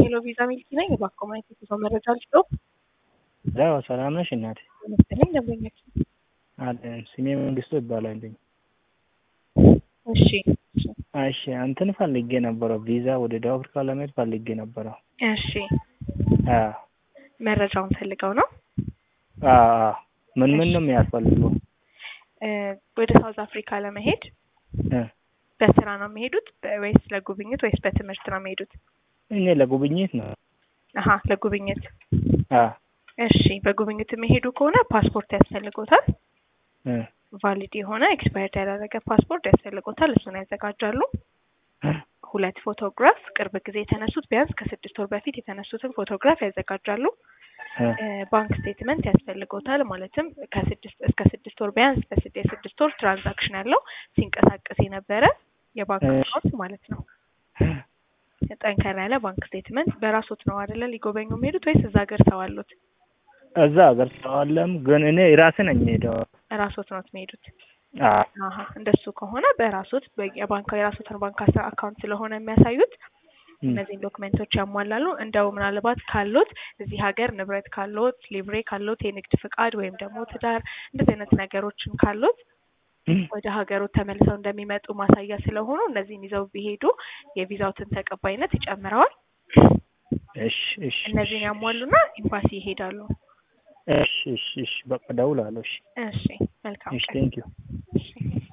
ሄሎ ቪዛ ሚልኪ ነኝ። እባክዎ ማየት የጉዞ መረጃ ልስጥዎ? ያው ሰላም ነሽ እናቴ? መሰለኝ ደንበኛችን። አለን ስሜ መንግስቱ ይባላልኝ። እሺ እሺ እንትን ፈልጌ ነበረ ቪዛ ወደ ደቡብ አፍሪካ ለመሄድ ፈልጌ ነበረ። እሺ አዎ መረጃውን ፈልገው ነው? አዎ አዎ። ምን ምን ነው የሚያስፈልገው? እ ወደ ሳውዝ አፍሪካ ለመሄድ እ በስራ ነው የሚሄዱት በ- ወይስ ለጉብኝት ወይስ በትምህርት ነው የሚሄዱት? እኔ ለጉብኝት ነው። አሀ ለጉብኝት። አዎ እሺ በጉብኝት የሚሄዱ ከሆነ ፓስፖርት ያስፈልጎታል። እ ቫሊድ የሆነ ኤክስፓየርድ ያላደረገ ፓስፖርት ያስፈልጎታል። እሱን ያዘጋጃሉ። ሁለት ፎቶግራፍ ቅርብ ጊዜ የተነሱት ቢያንስ ከስድስት ወር በፊት የተነሱትን ፎቶግራፍ ያዘጋጃሉ። እ እ ባንክ ስቴትመንት ያስፈልጎታል። ማለትም ከስድስት እስከ ስድስት ወር ቢያንስ በስድ የስድስት ወር ትራንዛክሽን ያለው ሲንቀሳቀስ የነበረ የባንክ እሺ። አካውንት ማለት ነው። ጠንከር ያለ ባንክ ስቴትመንት። በራሶት ነው አይደለ ሊጎበኙ የሚሄዱት ወይስ እዛ ሀገር ሰው አሉት? እዛ ሀገር ሰው አለም ግን እኔ ራሴ ነኝ የምሄደው። ራሶት ነው የሚሄዱት? አዎ አሀ እንደሱ ከሆነ በራሶት የባንክ የራሶትን ባንክ አሳ- አካውንት ስለሆነ የሚያሳዩት እም፣ እነዚህን ዶክመንቶች ያሟላሉ። እንደው ምናልባት ካሎት እዚህ ሀገር ንብረት ካሎት፣ ሊብሬ ካሎት፣ የንግድ ፍቃድ ወይም ደግሞ ትዳር እንደዚህ አይነት ነገሮችን ካሎት እም፣ ወደ ሀገሩ ተመልሰው እንደሚመጡ ማሳያ ስለሆኑ እነዚህን ይዘው ቢሄዱ የቪዛውትን ተቀባይነት ይጨምረዋል። እሺ እሺ እነዚህን ያሟሉና ኤምባሲ ይሄዳሉ። እሺ እሺ እሺ በቃ እደውላለሁ። እሺ እሺ መልካም እሺ ቀን። ቴንኪው እሺ